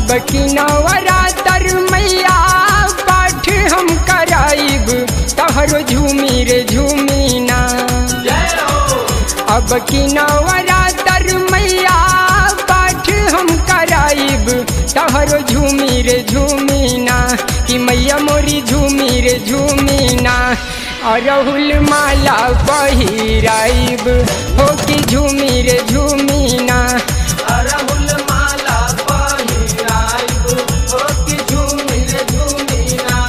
अब की नवरातर मैया पाठ हम कराइब तहरो झूमी रे झूमी ना अब की नवरातर मैया पाठ हम कराइब तहरो झूमी रे झूमी ना कि मैया मोरी झूमी रे झूमी ना अरहुल माला पहिराइब हो कि झूमी रे झूमी ना अरहुल माला पहिराइब हो कि झूमी रे झूमी ना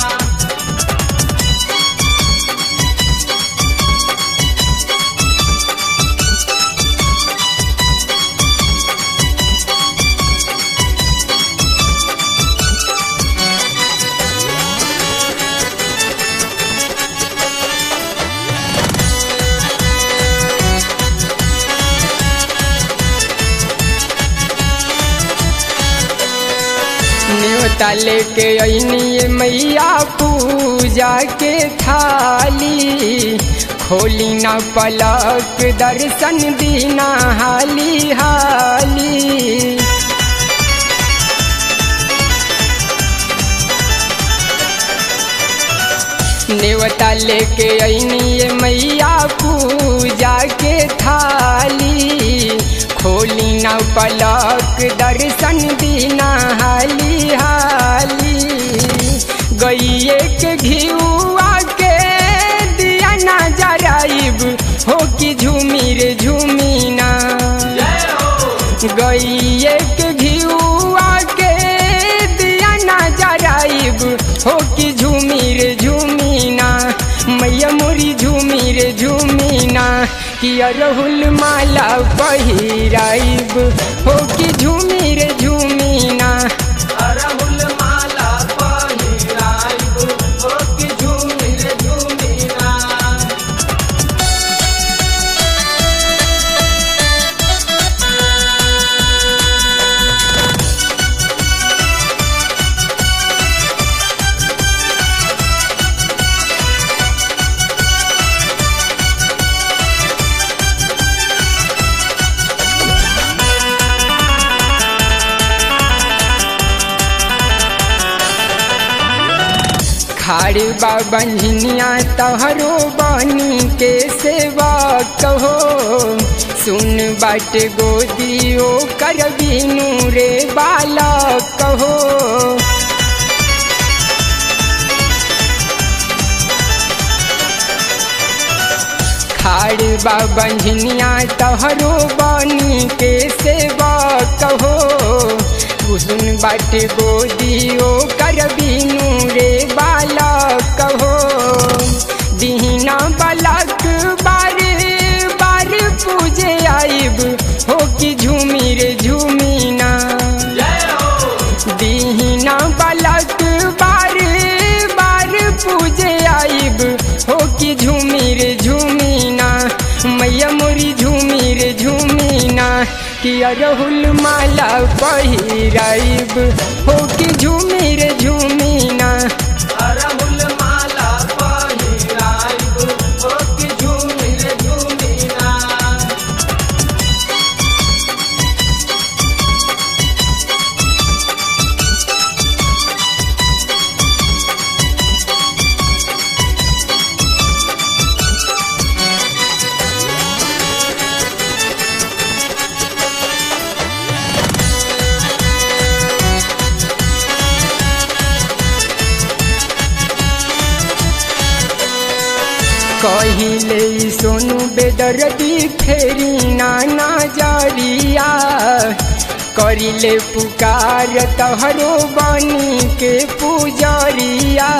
न्योता लेके अनिए मैया पूजा के थाली खोली ना पलक दर्शन दीना हाली हाली नेवता लेके अनिए मैया पूजा के थाली खोली ना पलक दर्शन दीना हाली हाली गैये के घियुआ के दिया ना जराइब हो कि झूमी रे झूमी ना गैये के घियुआ के दिया ना जराइब हो कि झूमी रे झूमी ना मैया मोरी झूमी रे झूमी ना कि अरहुल माला पहिराइब हो कि झूमी रे झूमी ना अरहुल माला पहिराइब हो कि झूमी रे झूमी ना खाड़ी बाबनिया तहरो बनी के सेवा कहो सुन बाट गोदियो कर बीनू रे बाला कहो खाड़ बाबनिया तहरो बनी के सेवा कहो कुसुन बाट गोदियो कर बीनू रे बाला कहो दीना बालक बार बार पूजे आइब हो कि झूमी रे झूमी ना दीना बालक बार बार पूजे आइब हो कि झूमी रे झूमी ना मैया मोरी झूमी रे झूमी ना कि अरहुल माला पहिराइब हो कि झूमी रे झूमी ना अरहुल माला पहिराइब हो कि झूमी रे झूमी ना कहिले सोनू बेदर्दी फेरी नाना जरिया करिले पुकार तहरो बनी के पुजरिया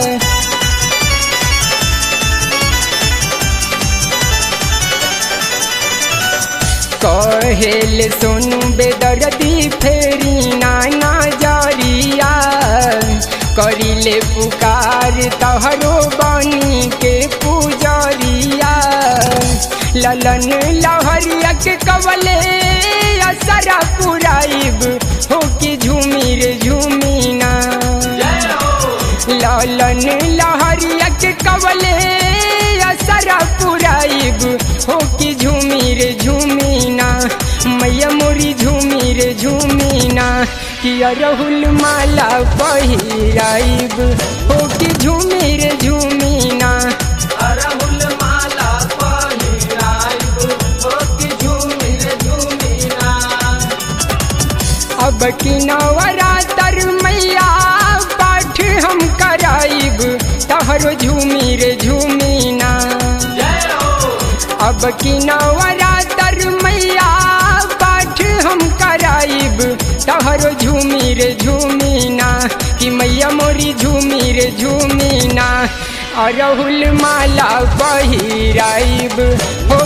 कहेल सोनू बेदर्दी फेरी नाना जरिया करिले पुकार तहरो बनी के पुजरिया ललन लहरिया के कवले असरा पुराइब हो कि झूमी रे झूमी ना लालन लहरिया के कवले असरा पुराइब हो कि झूमी रे झूमी ना मैया मोरी झूमी रे झूमी ना कि अरहुल माला पहिराइब हो कि झूमी रे झूमी ना अरहुल माला पहिराइब हो कि झूमी रे झूमी ना अब की नवरातर मैया पाठ हम कराइब तहरो झूमी रे झूमी ना जय हो अब की नवरातर मैया पाठ हम कराइब तहरो झूमी रे झूमी ना कि मैया मोरी झूमी रे झूमी ना अरहुल माला पहिराइब हो